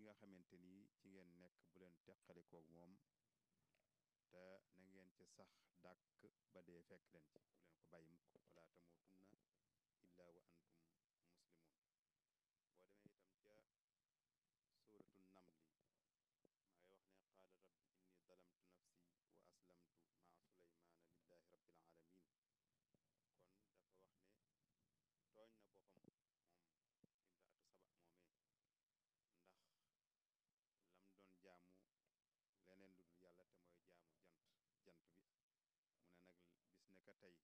nga xamante ni ci ngeen nekk bu leen teqalikoog moom te na ngeen ci sax dàkk ba dee fekk leen ci bu leen ko bàyyi mukk wala tamutunna illa wa antum muslimun boo demee itam ca suuratu namli ma ngay wax ne qaala rabbi inni dalamtu nafsi wa aslamtu maa suleymaana lillahi rabbil alamin kon dafa wax ne tooñ na boppam moom imraatu saba moomee ndax lam doon jaamu leneen lu dul yàlla te mooy jaamu jant jant bi mu ne nag bis ne ka tey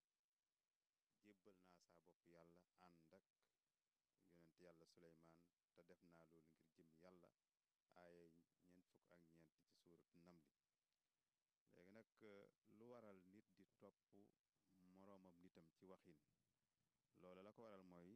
jébbal naa saa bopp yàlla ànd ak yonent yàlla suleymaan te def naa loolu ngir jëm yàlla aaya ñeent fukk ak ñeent ci suuratu namli léegi nag lu waral nit di topp moroomam nitam ci waxin loolu la ko waral mooy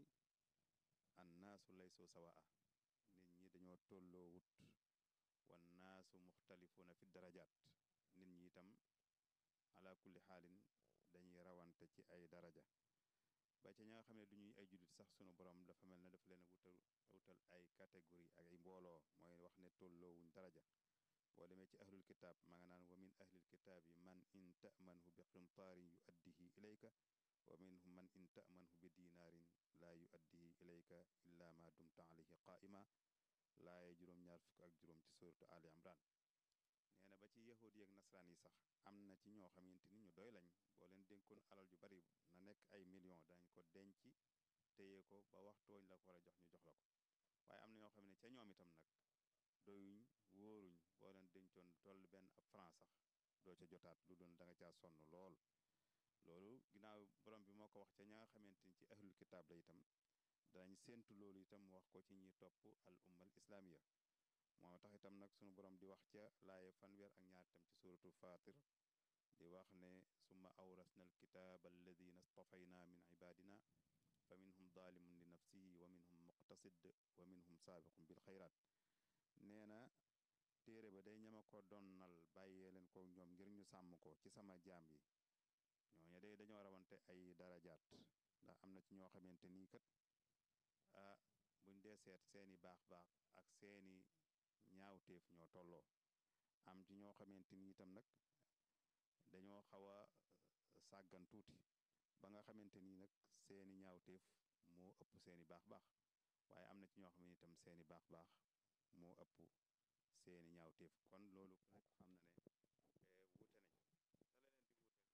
annaasu laysu sawaa nit ñi dañoo tolloo wut wan naasu muxtalifuuna fi darajaat nit ñi itam ala kulli xaalin dañuy rawante ci ay daraja ba ca ña nga xam ne du ñuy ay jullit sax sunu borom dafa mel ne dafa leen wutal wutal ay catégorie ak ay mbooloo mooy wax ne tolloowuñ daraja boo demee ci ahlul kitaab ma nga naan wa min ahlil kitaabi man in tamanhu bi qintaarin yu addihi ilayka wa minhum man in tamanhu bi dinaarin laa yu addihi ilayka illa ma dumta alayhi qaa'ima laaye juróom-ñaar fukk ak juróom ci suratu ali imran nee na ba ci yahud yi ak nasaraan yi sax am na ci ñoo xamante ni ñu doy lañ boo leen dénkoon alal ju bari na nekk ay millions dañ ko denc téye ko ba waxtu wañ la ko war a jox ñu jox la ko waaye am na ñoo xam ne ca ñoom itam nag doyuñ wóoruñ boo leen dencoon toll benn ab franc sax doo ca jotaat lu doon da nga caa sonn lool loolu ginnaaw borom bi moo ko wax ca ña nga xamante ni ci ahlul kitaab la itam danañ séentu loolu itam wax ko ci ñi topp al ummal islamiya moo tax itam nag sunu borom di wax ca laaye fanweer ak ñaar itam ci suratul fatir di wax ne summa awrasna al kitaaba alladina stafayna min ibadina fa minhum zalimun li nafsihi wa minhum muqtasid wa minhum saabiqun bil xayraat nee na téere ba day ñama ko donnal bàyyee leen ko ñoom ngir ñu sàmm ko ci sama jaam yi ñooñu day dañoo rawante ay darajaat ndax am na ci ñoo xamante nii kat ah buñ dee seet seeni baax baax ak seeni ñaawteef ñoo tolloo am ci ñoo xamante ni itam nag dañoo xaw a sàggan tuuti ba nga xamante ni nag seeni ñaawteef moo ëpp seeni baax baax waaye am na ci ñoo xam ne itam seeni baax baax moo ëpp seeni ñaawteef kon loolu ku nekk xam na ne wuute nañ te la leen di wuute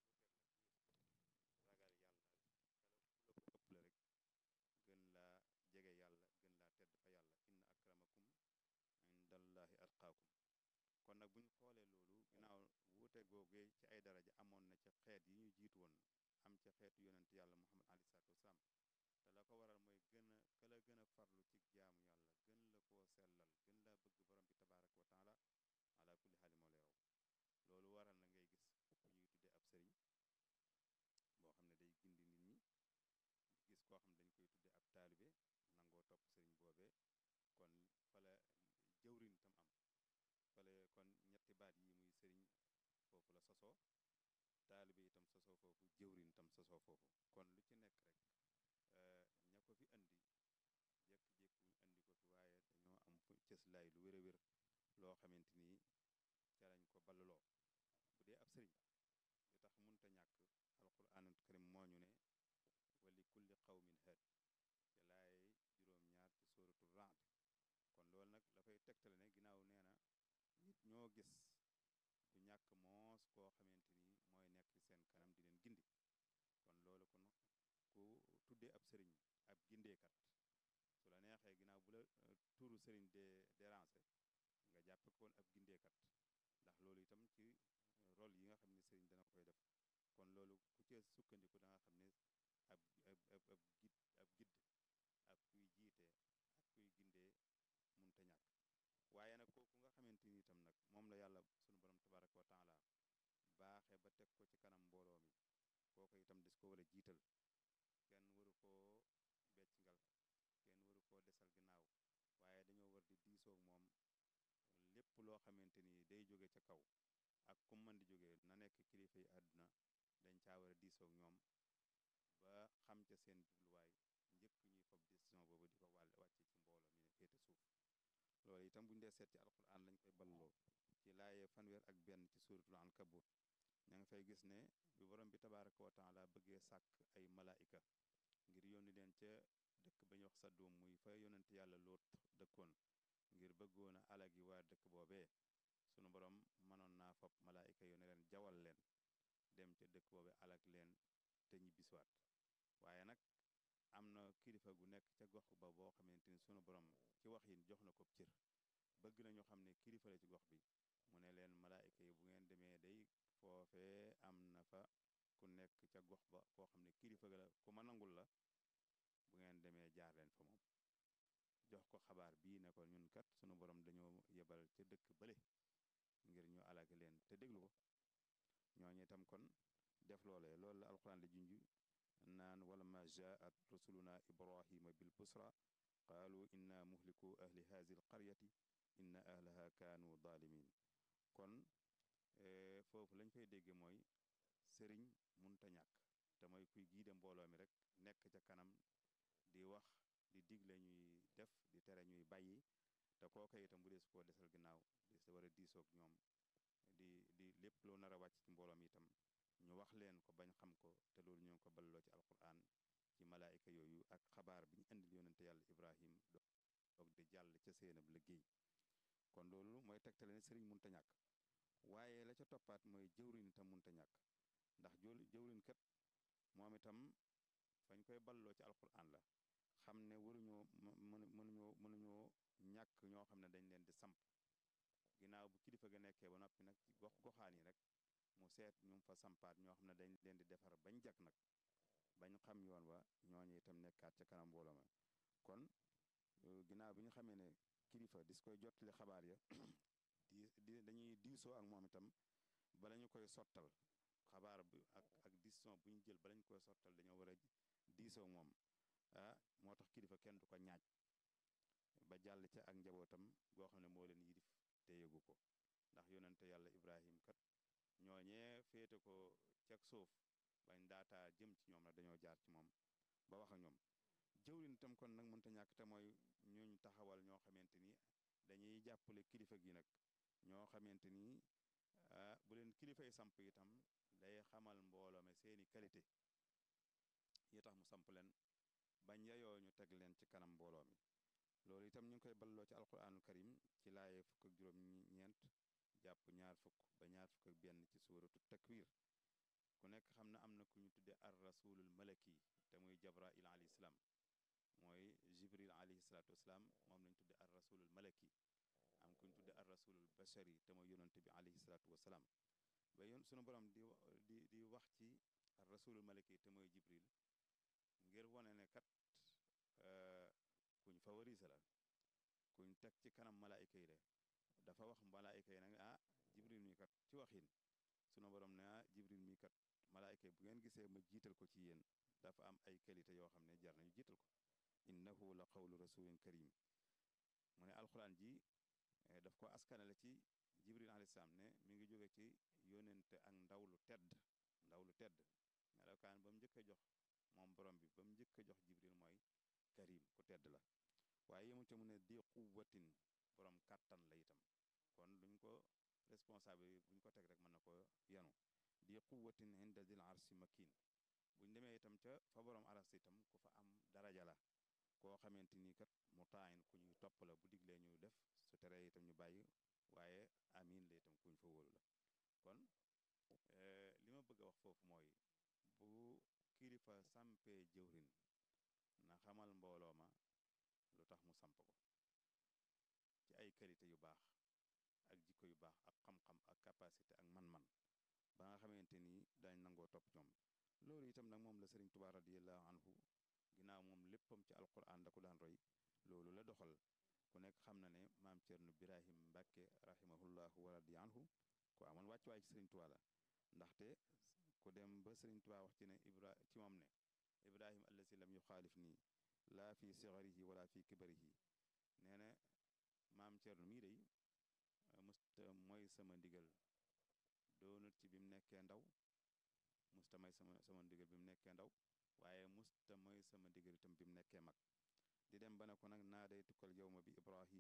wuuteel nag ragal yàlla kala ku la ko ëpp la rek gën laa jege yàlla gën laa tedd fa yàlla inna akramakum indallahi atqaakum kon nag buñ xoolee loolu ginnaaw wuute googee ci ay daraja amoon na ci xeet yi ñu jiitu woon am ci xeetu yonent yàlla muhammad alei salatu wasalaam te la ko waral mooy gën a ka la gën a farlu ci jaamu yàlla gën la koo sellal gën laa bëgg borom bi tabaraka wa taala ala kulli xaali moo lay raw loolu waral na ngay gis ku ñuy tuddee ab sëriñ boo xam ne day gindi nit ñi gis koo xam ne dañ koy tuddee ab taalibe nangoo topp sëriñ boobee kon fala jëwrin tam am fale kon ñetti baat yi muy sëriñ foofu la sosoo taalibe itam sosoo foofu jëwrin tam sosoo foofu kon lu ci nekk rek ña ko fi andi jékki-jékki wuñ andi ko fi waaye dañoo am fu cëslaay lu wér a wér loo xamante ni ca lañ ko ballaloo bu dee ab sëriñ li tax munta ñàkk alquranul karim moo ñu ne wali kulli qawmin haad te laaye juróom-ñaar ci sóoratul raad kon loolu nag dafay tegtale ne ginnaaw nee na nit ñoo gis du ñàkk moos koo xamante ni mooy nekk ci seen kanam di leen gindi kon loolu kon ku tuddee ab sëriñ ab gindeekat su la neexee ginnaaw bu la tuuru sëriñ de déranger nga jàppe koon ab gindeekat ndax loolu itam ci rôle yi nga xam ne sëriñ dana koy def kon loolu ku ci sukkandiku da nga xam ne ab ab ab ab gid ab gidd ak kuy jiite ak kuy gindee munta ñàkk waaye nag kooku nga xamante ni itam nag moom la yàlla sunu borom tabaraka wa taala baaxe ba teg ko ci kanam mbooloo mi kooku itam des ko war a jiital kenn waru koo beccingal kenn waru koo desal ginnaaw waaye dañoo war di diisoog moom lépp loo xamante ni day jóge ca kaw ak kum mën di jóge na nekk kilifa yi àdduna dañ caa war a diisoog ñoom ba xam ca seen jubluwaay njëkk ñuy fob décision boobu di ko wàll wàcce ci mbooloo mi ne féete suuf loolu itam buñu dee seet ci alquran lañ koy balloo ci laaye fanweer ak benn ci suuratul ankabut ña nga fay gis ne bi borom bi tabaraka wa taala bëggee sàkk ay malaayika ngir yónni leen ca dëkk ba ñu wax Sadum muy fa yonent yàlla Lóot dëkkoon ngir bëggoon a alagi waa dëkk boobee sunu borom mënoon naa fab malaayika yo ne leen jawal leen dem ca dëkk boobee alag leen te ñibbisiwaat waaye nag am na kilifa gu nekk ca gox ba boo xamante ni sunu borom ci wax yin jox na ko cër bëgg na ñu xam ne kilifa la ci gox bi mu ne leen malaayika yi bu ngeen demee day foofee am na fa ku nekk ca gox ba koo xam ne kilifa la ku ma nangul la bu ngeen demee jaar leen fa moom jox ko xabaar bii ne ko ñun kat sunu borom dañoo yebal ca dëkk bële ngir ñu alage leen te déglu ko ñooñu itam kon def loolee loolu la alquran di junj naan wala ma jaat rusuluna ibrahima bil busra qaalu inna muhliku ahli hazi l qaryati inna ahlaha kaanu zalimin kon foofu lañ fay dégge mooy sëriñ munta ñàkk te mooy kuy giide mbooloo mi rek nekk ca kanam di wax di digle ñuy def di tere ñuy bàyyi te kooka itam bu dee su koo desal ginnaaw di sa war a diisoog ñoom di di lépp loo nar a wàcc ci mbooloo mi itam ñu wax leen ko bañ xam ko te loolu ñu ngi ko balloo ci alquran ci malaayika yooyu ak xabaar bi ñu indil yonente yàlla ibrahim doog di jàll ca seenab liggéey kon loolu mooy tegtale ne sëriñ munta ñàkk waaye la ca toppaat mooy jëwriñ itam munta ñàkk ndax jëwriñ kat moom itam fañ koy balloo ci alquran la xam ne waruñoo mënuñoo mënuñoo ñàkk ñoo xam ne dañ leen di samp ginnaaw bu kilifa ga nekkee ba noppi nag ci gox goxaan yi rek mu seet ñu fa sampaat ñoo xam ne dañ leen di defar bañ jag nag bañ xam yoon wa ñooñu itam nekkaat ca kanam mbooloo ma kon ginnaaw bi ñu xamee ne kilifa dis koy jottali xabaar ya di di dañuy diisoo ak moom itam bala ñu koy sottal xabaar bi ak ak décision bu ñu jël bala ñu koy sottal dañoo war a diisoo moom ah moo tax kilifa kenn du ko ñaaj ba jàll ca ak njabootam goo xam ne moo leen yilif te yëgu ko ndax yonente yàlla ibrahim kat ñooñee féete ko ceg suuf bañ daataa jëm ci ñoom nag dañoo jaar ci moom ba wax ak ñoom jëwriñ itam kon nag mënta ñàkk te mooy ñuñ taxawal ñoo xamante ni dañuy jàppale kilifa gi nag ñoo xamante ni ah bu leen kilifay samp itam day xamal mbooloo me seeni qualité yi tax mu samp leen bañ yayoo ñu teg leen ci kanam mbooloo mi loolu itam ñu ngi koy balloo ci alquraanul karim ci laaye fukk ak juróom ñeent jàpp ñaar fukk ba ñaar fukk ak benn ci suuratu takwir ku nekk xam na am na ku ñu tudde ar rasulul malaki te muy jabrail alayhi salaam mooy jibril alayhi salaatu wasalaam moom lañ tudde ar rasulul malaki am ku ñu tudde ar rasulul bashari te mooy yonante bi alayhi salaatu wasalaam ba yoon sunu borom di di di wax ci ar rasulul malaki te mooy jibril ngir wone ne kat kuñ favorise la kuñ teg ci kanam malaayika yi de dafa wax malaayika yi nag ah jibril mi kat ci waxin sunu borom ne ah jibril mi kat malaayika yi bu ngeen gisee ma jiital ko ci yéen dafa am ay qualité yoo xam ne jar nañu jiital ko innahu la qawlu rasulin karim mu ne alxuraan ji daf ko askanale ci jibril alayhi salaam ne mi ngi jóge ci yónente ak ndaw lu tedd ndaw lu tedd melokaan ba mu njëkk a jox moom borom bi ba mu njëkk a jox jibril mooy karim ku tedd la waaye yemu ca mu ne di quwwatin borom kàttan la itam kon duñ ko responsable buñ ko teg rek mën na ko yanu di quwwatin inda dil arsi makin buñ demee itam ca fa borom aras itam ku fa am daraja la koo xamante ni kat mu taayin ku ñuy topp la bu diglee ñu def su teree itam ñu bàyyi waaye amin la itam kuñ fa wóolu la kon li ma bëgg a wax foofu mooy bu kilifa sampee jëwrin na xamal mbooloo ma lu tax mu samp ko ci ay qualité yu baax ak jikko yu baax ak xam-xam ak capacité ak man-man ba nga xamante ni dañ nangoo topp ñoom loolu itam nag moom la sëriñ Tuubaa radiyallahu anhu ginnaaw moom léppam ci alquran da ko daan roy loolu la doxal ku nekk xam na ne maam Cerno Birahim Mbàkke rahimahullahu wa radi anhu ku amoon wàcc waay ci sëriñ Tuubaa la ndaxte ku dem ba sëriñ Tuubaa wax ci ne ibra ci moom ne ibrahim allasi lam yuxaalif nii laa fi sigarihi wala fi kibarihi nee na maam Cerno mii day musta mooy sama ndigal doonut ci bi mu nekkee ndaw musta may sama sama ndigal bi mu nekkee ndaw waaye musta mooy sama ndigal itam bi mu nekkee mag di dem ba ne ko nag naa day tukkal yow ma bi ibrahim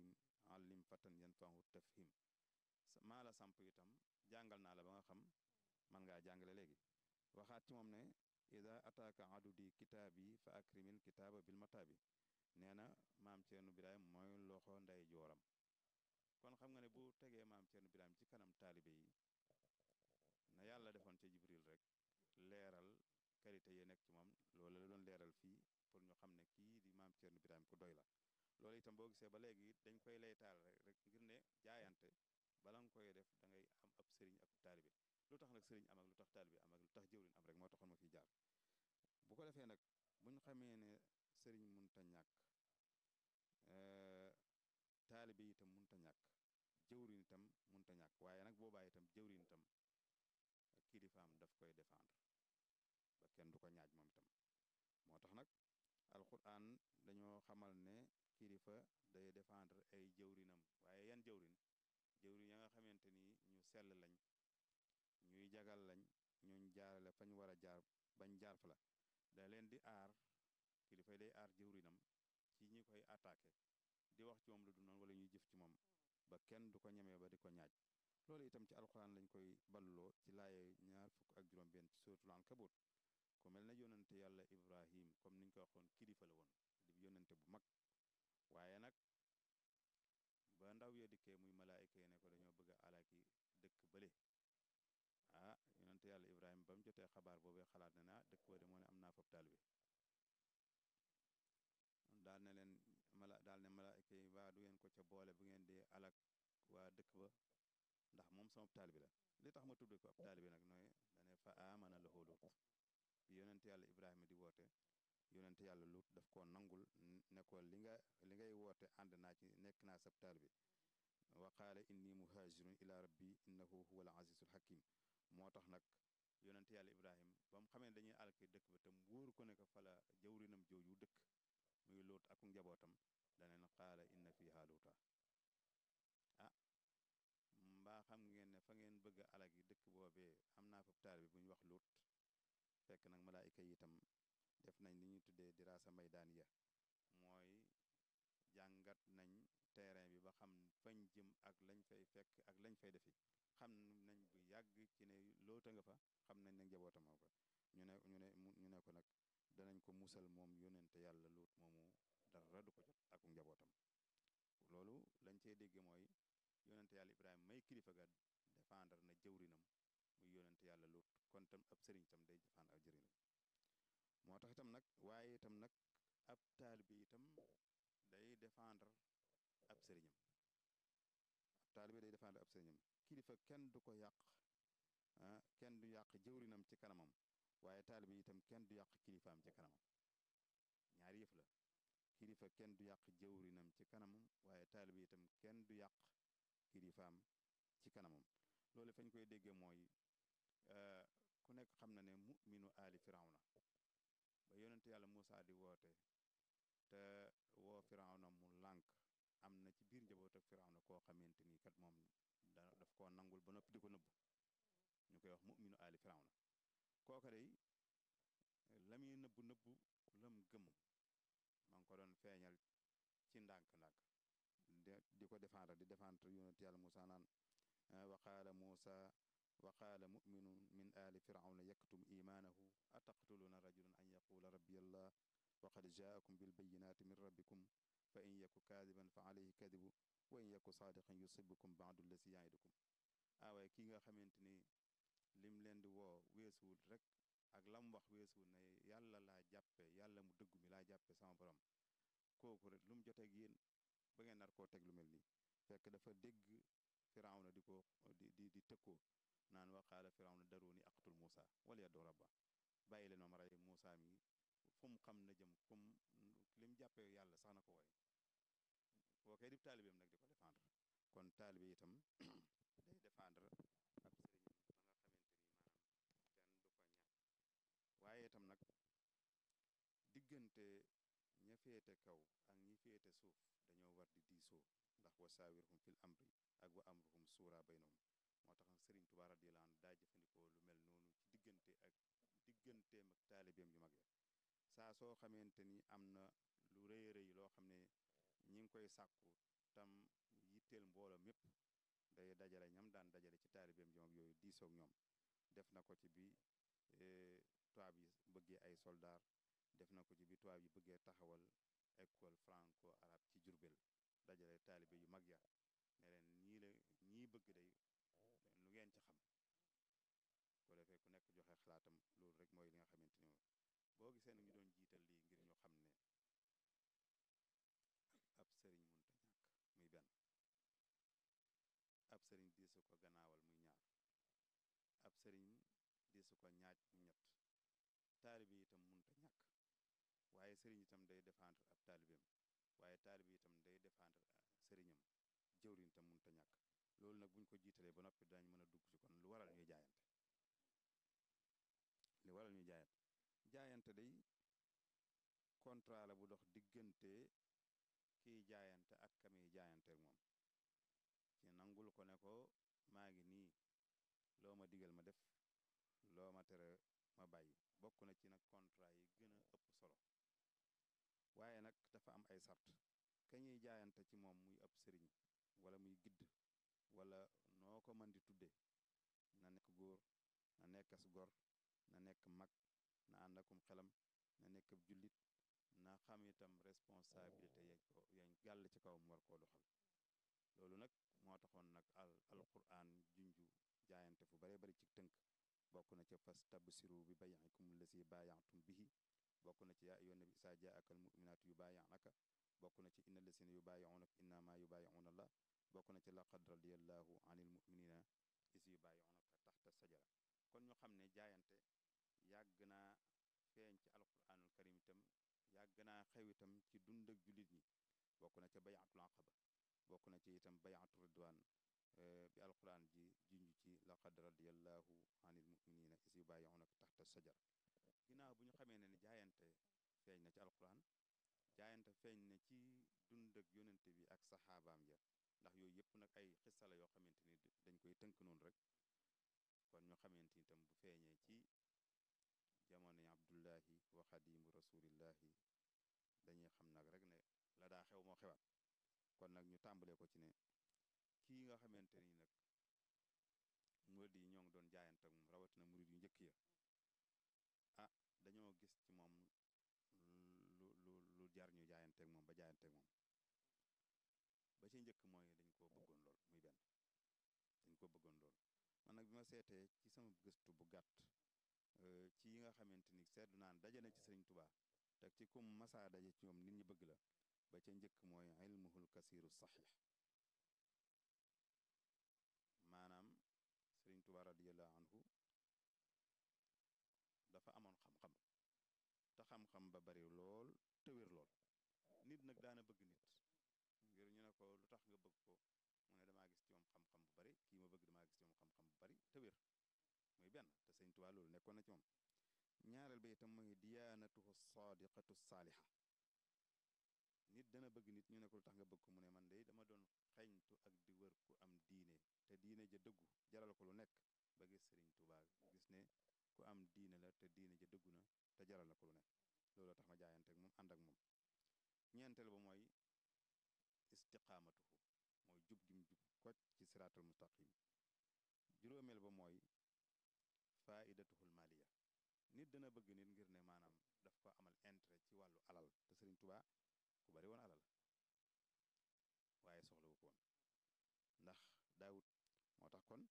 allim fatan yanfahu tafhim maa la samp itam jàngal naa la ba nga xam man ngaa jàngale léegi waxaat ci moom ne ida ataaka adudi kitaabi fa akrimil kitaaba bil mataabi nee na maam Ceerno Birahim mooy loxo nday jooram kon xam nga ne bu tegee maam Ceerno Birahim ci kanam taalibe yi na yàlla defoon ca Jibril rek leeral qualité yi nekk ci moom loolu la doon leeral fii pour ñu xam ne kii di maam Ceerno Birahim ku doy la loolu itam boo gisee ba léegi dañ koy laytaal rek rek ngir ne jaayante bala nga koy def da ngay am ab sëriñ ak taalibe lu tax nag sëriñ am ak lu tax taalibe am ak lu tax jëwriñ am rek moo taxoon ma fi jaar bu ko defee nag buñ xamee ne sëriñ munta ñàkk taalibe itam munta ñàkk jëwriñ itam munta ñàkk waaye nag boobaa itam jëwriñ itam kilifaam daf koy défendre ba kenn du ko ñaaj moom itam moo tax nag alquran dañoo xamal ne kilifa day défendre ay jëwrinam waaye yan jëwrin jëwrin ya nga xamante ni ñu sell lañ ñuy jagal lañ ñuñ jaarale fañ war a jaar bañ jaar fa la da leen di aar kilifa day aar jëwrinam ci ñi koy attaqué di wax ci moom lu du noonu wala ñuy jëf ci moom ba kenn du ko ñemee ba di ko ñaaj loolu itam ci alquran lañ koy balloo ci laaye ñaar fukk ak juróom benn ci suratul ankabut ku mel na yónnante yàlla ibrahim comme niñ ko waxoon kilifa la woon di yónnante bu mag waaye nag ba ndaw ya dikkee muy malaayika yi ne ko dañoo bëgg a alaki dëkk bële ah yónnante yàlla ibrahim ba mu jotee xabaar boobee xalaat ne na dëkk ba de moo ne am naa fab taalibe daal ne leen mala daal ne malaayika yi waa du ngeen ko ca boole bu ngeen di alak waa dëkk ba ndax moom sama taalibe la li tax ma tudde ko ab taalibe nag nooy dane fa amana lahu lut bi yonente yàlla ibrahima di woote yonente yàlla lut daf koo nangul ne ko li nga li ngay woote ànd naa ci nekk naa sab taalibe wa qaala inni muhajirun ila rabbi innahu huwa al azizul hakim moo tax nag yonente yàlla ibrahima ba mu xamee dañuy alki dëkk ba tam wóoru ko ne ko fala jawrinam jooju dëkk muy luut ak njabootam daneen qaala inna fiha luuta ah mbaa xam ngeen ne fa ngeen bëgg a alag yi dëkk boobee am naa fab taalibe bu ñu wax luut fekk nag malaayika yi itam def nañ li ñuy tuddee diraasa maydaan ya mooy jàngat nañ terrain bi ba xam fañ jëm ak lañ fay fekk ak lañ fay defi xam nañ bu yàgg ci ne loota nga fa xam nañ ne njabootam fa ñu ne ñu ne ñu ne ko nag danañ ko musal moom yónente yàlla luut moomu dara du ko jot ak njabootam loolu lañ cey dégge mooy yónente yàlla ibrahima may kilifa ga défendre na jëwrinam muy yónente yàlla luut kon tam ab sëriñ tam day défendre ak jëriñam moo tax itam nag waaye itam nag ab taalibe itam day défendre ab sëriñam ab taalibe day défendre ab sëriñam kilifa kenn du ko yàq ah kenn du yàq jëwrinam ci kanamam waaye taalibe itam kenn du yàq kilifaam ci kanamam ñaari yëf la kilifa kenn du yàq jëwrinam ci kanamam waaye taalibe itam kenn du yàq kilifaam ci kanamam loolu fañ koy déggee mooy ku nekk xam na ne mu'minu aali firawna ba yonente yàlla Muusa di woote te woo firawna mu lànk am na ci biir njaboot ak firawna koo xamante ni kat moom da daf koo nangul ba noppi di ko nëbb ñu koy wax mu'minu aali firawna kooka day la muy nëbb nëbb lam gëm ma ngi ko doon feeñal ci ndànk-ndànk di ko défendre di défendre yonent yàlla Muusa naan wa qaala Muusa wa qaala muminun min aali firawna yaktum imaanahu ataqtuluuna rajulan an yaquula rabbi allah wa qad jaakum bilbayinaati min rabbikum fa in yaku kaadiban fa alayhi kadibu wa in yaku saadiqan yusibukum baadu lasi yaidukum awaaye kii nga xamante ni lim leen di woo weesuwul rek ak lam wax weesuwul ne yàlla laa jàppe yàlla mu dëggu mi laa jàppe sama borom kooku rek lu mu joteeg yéen ba ngeen nar koo teg lu mel nii fekk dafa dégg firawna di ko di di di tëkkoo naan waqaala firawna daruuni aqtul Muusa wala yaddu rabba bàyyi leen ma rey Muusa mi fu mu xam na jëm fu mu li mu jàppee yàlla sax na ko wooye boo koy dib taalibeem nag di ko défendre kon taalibe itam day défendre ab sëriñam ba nga xamante ni maanaam kenn du ko ñàkk waaye itam nag diggante ña féete kaw ak ñi féete suuf dañoo war di diisoo ndax wa saawirhum fil amri ak wa amruhum suura baynahum moo tax nag Sëriñ Tuubaa radiyallaahu anhu daa jëfandikoo lu mel noonu ci diggante ak digganteem ak taalibeem yu mag ya saa soo xamante ni am na lu rëy rëy loo xam ne ñi ngi koy sàkku tam yitteel mbooloo mépp day dajale ñam daan dajale ci taalibeem ñoom yooyu diisoog ñoom def na ko ci bi tubaab yi bëggee ay soldaar def na ko ci bi tubaab yi bëggee taxawal école franco arabe ci Jurbel dajale taalibe yu mag ya ne leen ñii la ñii bëgg day lu ngeen ci xam ko defee ku nekk joxe xalaatam loolu rek mooy li nga xamante ni boo gisee nag ñu doon jiital lii ngir ñu xam ne ab sëriñ munta ñàkk muy benn ab sëriñ diisu ko gannaawal muy ñaar ab sëriñ diisu ko ñaaj mu ñett taalibe itam munta ñàkk waaye sëriñ itam day défendre ab taalibeem waaye taalibe itam day défendre sëriñam jëwriñ itam munta ñàkk loolu nag buñ ko jiitalee ba noppi dañ mën a dugg ci kon lu waral ñuy jaayante li waral ñuy jaayante jaayante day contrat la bu dox diggante kiy jaayante ak kamiy jaayante ak moom ci nangul ko ne ko maa ngi nii loo ma digal ma def loo ma tere ma bàyyi bokk na ci nag contrat yi gën a ëpp solo waaye nag dafa am ay sart ka ñuy jaayante ci moom muy ab sëriñ wala muy gidd wala noo ko mën di tudde na nekk góor na nekk as gor na nekk mag na ànd akum xelam na nekk ab jullit na xam itam responsabilité yañ ko yañ gàll ci kawam war koo doxal loolu nag moo taxoon nag al alquran junju jaayante fu bare bari ci tënk bokk na ca fas tabsiru bi bayikum lasi baayantum bihi bokk na ci yaa ayyuhan nabi isaa jaaka al muminaatu yu baayanaka bokk na ci inna lasina yu baayiunaka innama yu baayiuna allah bokk na ci laqad radiyallahu anil muminina is yu baayiunaka taxta sajara kon ñu xam ne jaayante yàgg naa feeñ ci alquranul karim itam yàgg naa xew itam ci dund ak jullit ñi bokk na ca bayatul aqaba bokk na ci itam bayatu ridwan bi alquran ji junj ci laqad radiyallahu anil muminina is yu baayiunaka taxta sajara ginnaaw bu ñu xamee ne ni jaayante feeñ na ci alquran jaayante feeñ na ci dund ak yonente bi ak saxaabaam ya ndax yooyu yëpp nag ay xissa la yoo xamante ni dañ koy tënk noonu rek kon ñu xamante itam bu feeñee ci jamonoy abdullahi wa xadimu rasulillahi dañuy xam nag rek ne la daa xew moo xewaat kon nag ñu tàmbalee ko ci ne kii nga xamante ni nag murid yi ñoo ngi doon jaayante ak moom rawatina murid yu njëkk ya ah dañoo gis ci moom lu lu lu jar ñu jaayanteeg moom ba jaayanteeg moom ba ci njëkk mooy dañ koo bëggoon lool muy benn dañ ko bëggoon lool man nag bi ma seetee ci sama gëstu bu gàtt ci yi nga xamante ni seetlu naan daje na ci sëriñ tubaa teg ci kum masaa daje ci ñoom nit ñi bëgg la ba ca njëkk mooy ilmuhul kasiiru saxiix maanaam sëriñ tubaa radiyallahu anhu dafa amoon xam-xam te xam-xam ba bari lool te wér lool nit nag daana bëgg nit ngir ñu ne ko lu tax nga bëgg ko mu ne damaa gis ci moom xam-xam bu bari kii ma bëgg damaa gis ci moom xam-xam bu bari te wér muy benn te sëñ Tuubaa loolu nekkoon na ci moom ñaareel ba itam mooy diyaanatuhu saadiqatu saaliha nit dana bëgg nit ñu ne ko lu tax nga bëgg ko mu ne man de dama doon xeñtu ak di wër ku am diine te diine ja dëggu jaral ko lu nekk ba gis sëriñ Tuubaa gis ne ku am diine la te diine ja dëggu na te jaral na ko lu ne looloo tax ma jaayante ak moom ànd ak moom ñeenteel ba mooy istiqaamatuhu mooy jub gim jub kocc ci siraatul mustaqim juróomeel ba mooy faidatuhul maliya nit dana bëgg nit ngir ne maanaam daf ko amal intérêt ci wàllu alal te sëriñ Tuubaa ku bari woon alal waaye soxlawu ko woon ndax daawut moo tax kon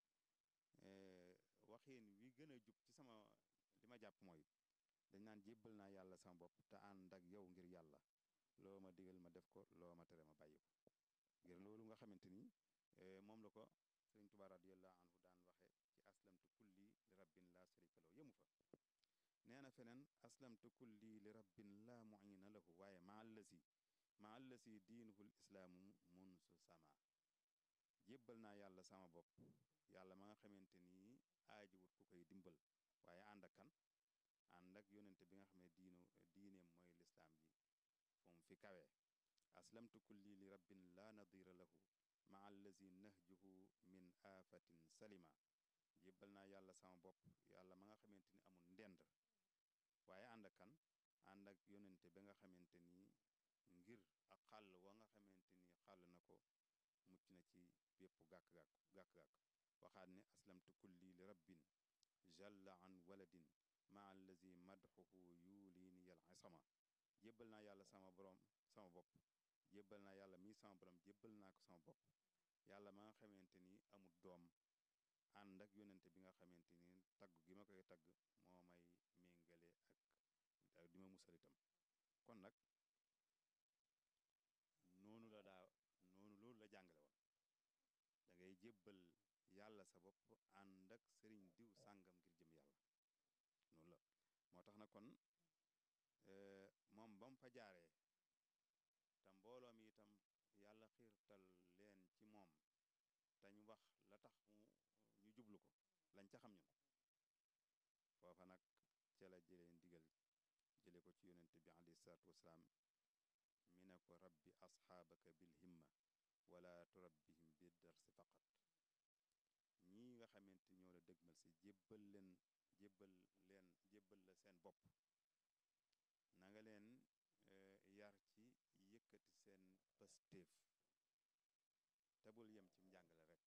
waxin wi gën a jub ci sama li ma jàpp mooy dañ naan jébbal naa yàlla sama bopp te ànd ak yow ngir yàlla loo ma digal ma def ko loo ma tere ma bàyyi ko ngir loolu nga xamante ni moom la ko sëriñ Tuubaa radiyallahu anhu daan waxe ci aslamtu kulli li rabbin la sharika lahu yëmu fa nee na feneen aslamtu kulli li rabbin la muina lahu waaye ma allasi ma allasi diinuhul islaamu munsu sama jébbal naa yàlla sama bopp yàlla ma nga xamante ni aajiwut ku koy dimbal waaye ànd ak kan ànd ak yonente bi nga xam ne diinu diineem mooy lislaam ji fu mu fi kawee aslamtu kulli li rabbin la nadira lahu ma allazi nahjuhu min aafatin salima jébbal naa yàlla sama bopp yàlla ma nga xamante ni amul ndend waaye ànd ak kan ànd ak yonente ba nga xamante ni ngir ak xàll wa nga xamante ni xàll na ko mucc na ci bépp gàkk-gàkk gàkk-gàkk waxaat ne aslamtu kulli li rabbin jalla an waladin maa allazi madxuhu yuliini yal isama jébbal naa yàlla sama borom sama bopp jébbal naa yàlla mii sama borom jébbal naa ko sama bopp yàlla ma nga xamante ni amul doom ànd ak yonente bi nga xamante ni tagg gi ma koy tagg moo may méngale ak ak di ma musal itam kon nag noonu la daa noonu loolu la jàngale woon da ngay jébbal yàlla sa bopp ànd ak sëriñ diw sàngam ngir jëm yàlla noonu la moo tax na kon moom ba mu fa jaaree te mbooloo mi itam yàlla xiirtal leen ci moom te ñu wax la tax mu ñu jublu ko lañ ca xam ñun foofa nag ca la jëlee ndigal jële ko ci yonente bi alayhi salaatu wasalaam mi ne ko rabbi asxaabaka bil himma wala turabbihim bi darsi faqat ñii nga xamante ñoo la dëgmal si jébbal leen jébbal leen jébbal la seen bopp na nga leen yar ci yëkkati seen pastéef te bul yem ci njàngale rekk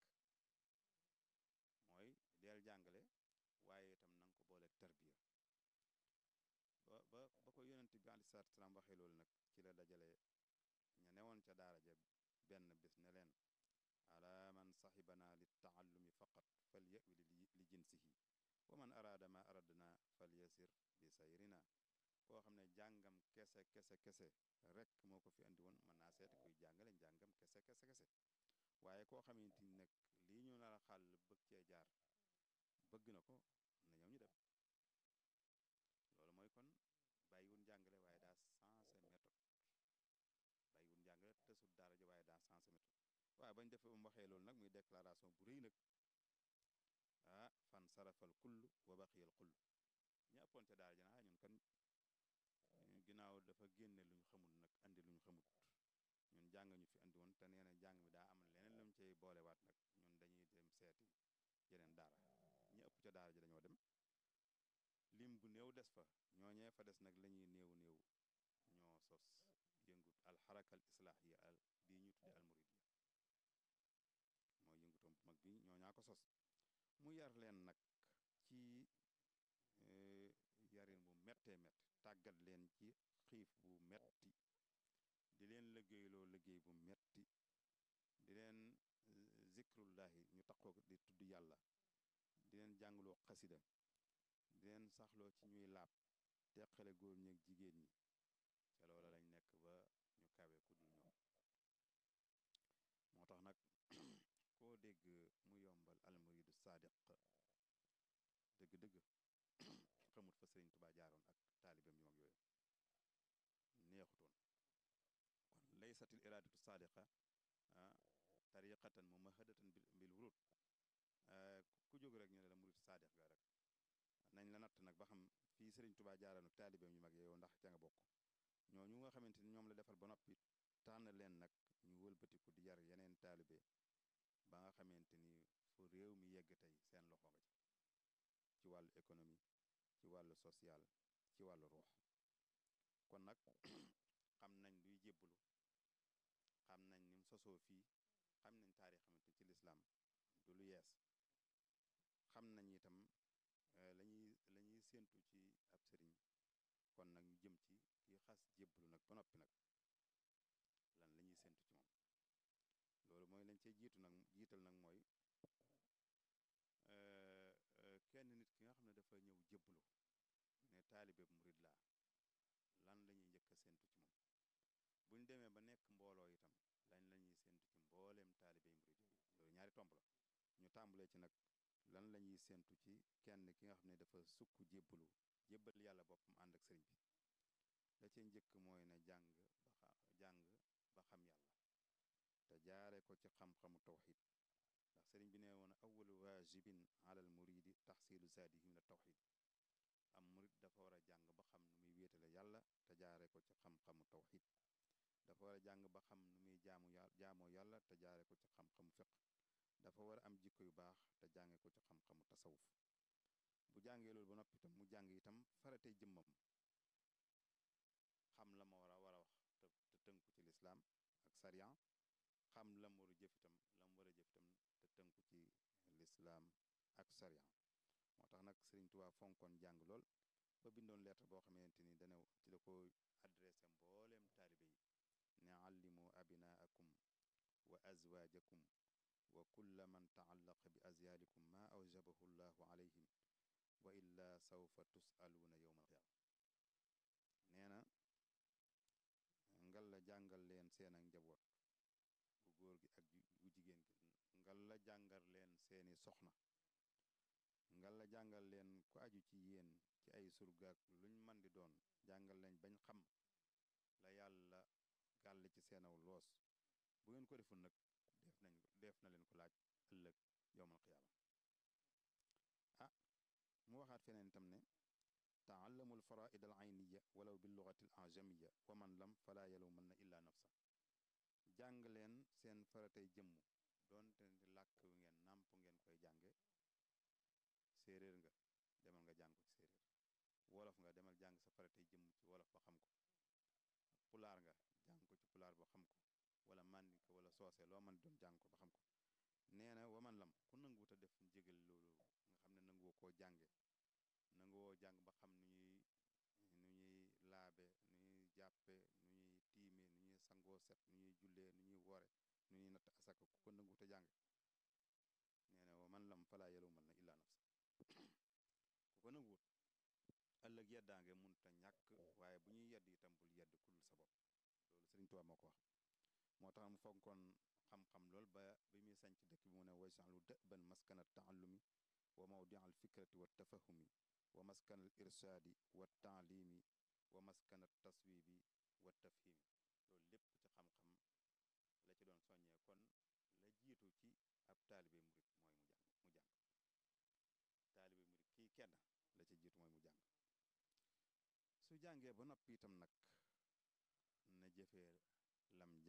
mooy deel jàngale waaye itam na nga ko booleeg tarbiya ba ba ba ko yonent bi aleyhi salaatu salaam waxee loolu nag ci la dajale ña newoon ca daara ja benn bés ne leen ala man saxibana li taallumi faqat fal yawi li jinsihi wa man araada ma aradna fal yasir bi sayrina koo xam ne jàngam kese kese kese rek moo ko fi andi woon mën naa seeti kuy jàngale njàngam kese kese kese waaye koo xamante ni nag lii ñu nar a xàll bëgg cee jaar bëgg na ko na ñëw ñu dem loolu mooy kon bàyyiwul njàngale waaye daa sensé méthode bàyyiwul njàngale tësul daara ji waaye daa sensé méthode waaye bañ defee ba mu waxee loolu nag muy déclaration bu rëy nag ah fan sarafal kull wa baqiyal kull ña ëppoon ca daara ji naa ñun kan ginnaaw dafa génne lu ñu xamul nag andi lu ñu xamut ñun jàng ñu fi andi woon te nee na jàng mi daa am leneen lu mu cay boolewaat nag ñun dañuy dem seeti yeneen daara ñi ëpp ca daara ji dañoo dem lim bu néew des fa ñooñee fa des nag la ñuy néew néew ñoo sos yëngut alxaraka al islaahiya al bii ñu tudde almuridiya mooy yëngutoom bu mag bi ñoo ñaa ko sos mu yar leen nag ci yarin bu méttee mett tàggat leen ci xiif bu metti di leen liggéeyloo liggéey bu metti di leen zikrullahi ñu taxoo di tudd yàlla di leen jàngloo xasida di leen saxloo ci ñuy laab teqale góor ñeeg jigéen ñi ca loola lañ nekk ba ñu kawe ku dul ñoom moo tax nag koo dégg mu yombal almuridu saadiq dëgg-dëgg xamut fa sëriñ tubaa jaaroon ak taalibeem yu mag yooyu neexutoon kon laysatil iradatu saadiqa tariqatan mumahadatan bil wurud ku jóg rek ñu ne la murid saadiq ga rek nañ la natt nag ba xam fii sëriñ tubaa jaaroon ak taalibeem yu mag yooyu ndax ca nga bokk ñooñu nga xamante ni ñoom la defal ba noppi tànn leen nag ñu wëlbatiku di yar yeneen taalibe ba nga xamante ni fu réew mi yegg tey seen loxo nga ci ci wàllu économie ci wàllu social ci wàllu ruux kon nag xam nañ luy jébbalu xam nañ ni mu sosoo fii xam nañ taarix xamante ci lislaam du lu yees xam nañ itam la ñuy la ñuy séentu ci ab sëriñ kon nag ñu jëm ci kii xas jébbalu nag ba noppi nag lan la ñuy séentu ci moom loolu mooy lañ cee jiitu nag jiital nag mooy kenn nit ki nga xam ne dafa ñëw jébbalu ne taalibe murid laa lan la ñuy njëkk a séentu ci moom buñ demee ba nekk mbooloo itam lañ la ñuy séentu ci mbooleem taalibe murid yooyu loolu ñaari tomb la ñu tàmbalee ci nag lan la ñuy séentu ci kenn ki nga xam ne dafa sukk jébbalu jébbal yàlla boppam ànd ak sëriñ bi la ci njëkk mooy na jàng ba jàng ba xam yàlla te jaare ko ci xam-xamu tawxid ndax sëriñ bi ne woon awalu waajibin alal muridi taxsilu zaadihi min tawxid am murid dafa war a jàng ba xam nu muy wéetale yàlla te jaare ko ci xam-xamu tawxid dafa war a jàng ba xam nu muy jaamu yàlla jaamoo yàlla te jaare ko ci xam-xamu fiq dafa war a am jikko yu baax te jànge ko ci xam-xamu tasawuf bu jàngee loolu ba noppi itam mu jàng itam faratey jëmmam xam la ma war a war a wax te te tënk lislaam ak sariya moo tax nag Sëriñ Tuubaa fonkoon jàng lool ba bindoon lettre boo xamante ni dana ci la ko adressé mbooleem taalibe yi ne allimu abinaakum wa azwaajakum wa kulla man taallaqa bi azyaalikum maa awjabahu llahu alayhim wa illaa sawfa tusaluuna yowma alqiyaama nee na ngal la jàngal leen seen ak njaboot bu góor gi ak bu jigéen gi ngal la jàngal leen seeni soxna ngal la jàngal leen ku aju ci yéen ci ay surgaak luñ man di doon jàngal leen bañ xam la yàlla gàll ci seenaw loos bu ngeen ko deful nag def nañ def na leen ko laaj ëllëg yowmal qiyaama ah mu waxaat feneen itam ne taallamu alfaraid al ayniya walaw bi lugati al ajamiya wa man lam falaa yalumanna illa nafsa jàng leen seen faratay jëmm doonte làkk wi ngeen nàmp ngeen koy jànge séeréer nga demal nga jàng ko ci séeréer wolof nga demal jàng sa faratay jëmm ci wolof ba xam ko pulaar nga jàng ko ci pulaar ba xam ko wala mandinka wala soose loo man doon jàng ko ba xam ko nee na waman lam ku nanguwut a def njégal loolu nga xam ne nanguwoo koo jànge nanguwoo jàng ba xam nu ñuy nu ñuy laabe nu ñuy jàppe nu ñuy tiime nu ñuy sangoo set nu ñuy jullee nu ñuy wore nu ñuy natt asaka ku ko nanguwut a jàng nee na waman lam falaa yalumal na illaa nafsa ku ko nanguwut ëllëg yeddaange munta ñàkk waaye bu ñuy yedd itam bul yedd ku dul sa bopp loolu Sëriñ Tuubaa moo ko wax moo tax mu fonkoon xam-xam lool ba bi muy sanc dëkk bi mu ne waysalu dëban maskana taallumi wa mawdia al fikrati wa tafahumi wa maskana al irsaadi wa taalimi wa maskana taswibi wa tafhimi loolu lépp ci xam-xam la ci doon soññee kon la jiitu ci ab taalibe murit mooy mu jàng mu jàng taalibe murit kii kenn la ci jiitu mooy mu jàng su jàngee ba noppi itam nag na jëfee lam